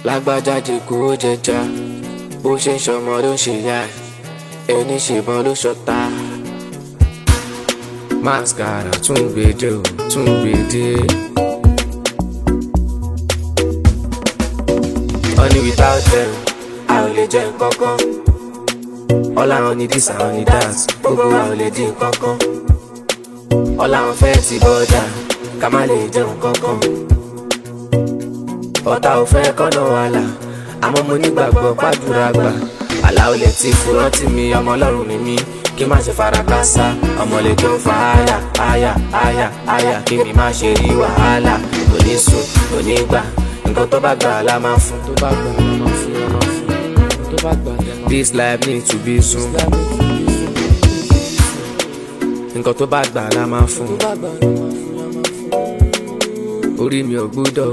lágbájáde kó jẹjà bó ṣe ń ṣọmọ ló ń ṣe yá ẹ ẹni ṣèbọn ló ṣọta. mascara tún gbèdé o tún gbèdé. honey without them a ò lè jẹ nǹkankan. all àwọn ní this àwọn ní that gbogbo wa ò lè di nǹkankan. all àwọn fẹ́ ti bọ́dà ká má lè jẹun kankan. ọ̀tá ò fẹ́ kọ́nà wàhálà àmọ́ mo nígbàgbọ́ pàdúrà gbà. àlá ò lè ti furọ́ tì mí ọmọ ọlọ́run ni mí kí má ṣe fara kásá ọmọ lè tó fa àyà àyà àyà àyà kí mi má ṣe rí wàhálà kò ní sùn kò ní gbà nǹkan tó bá gbà la máa fún. tó bá gbà la máa fún la máa fún tó bá gbà la máa fún. this life need to be soon. nǹkan tó bá gbà la máa fún. orí mi ò gbúdọ̀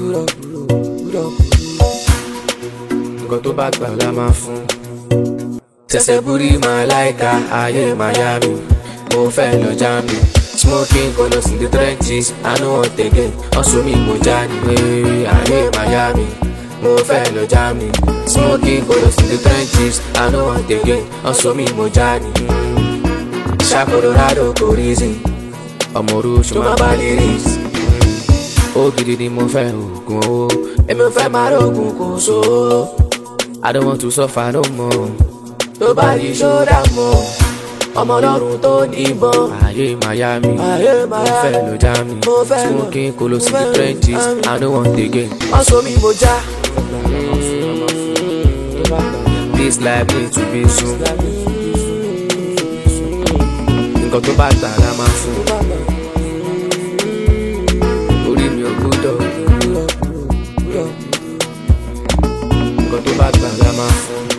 nǹkan tó bá gbà la máa fún. tẹsẹ̀ búrí máa láìka ayé miami mo fẹ́ lọ jámi. Smoking colors in the trenches, I know what they get. Also me mo jani, hey, ayé Miami, mo fẹ́ lọ Germany. Smoking colors in the trenches, I know what they get. Also me mo jani. Ṣá Colorado kò reason, ọmọ oróṣù máa bá lè rí. Ó gidi ni mo fẹ́ oògùn owó, èmi ò fẹ́ máa rògùn kò so. I don't want to suffer no more. Tó bá di ṣọ́dá mọ́ ọmọ ọlọ́run tó níbọn. ayé miami mo fẹ́ lọ jami smoking kolos in the trenches i no want again. ọ̀sọ́ mi mo já. this life need to be soon. nǹkan tó bá gbà la máa fún. orí mi ò gbúdọ̀. nǹkan tó bá gbà la máa fún.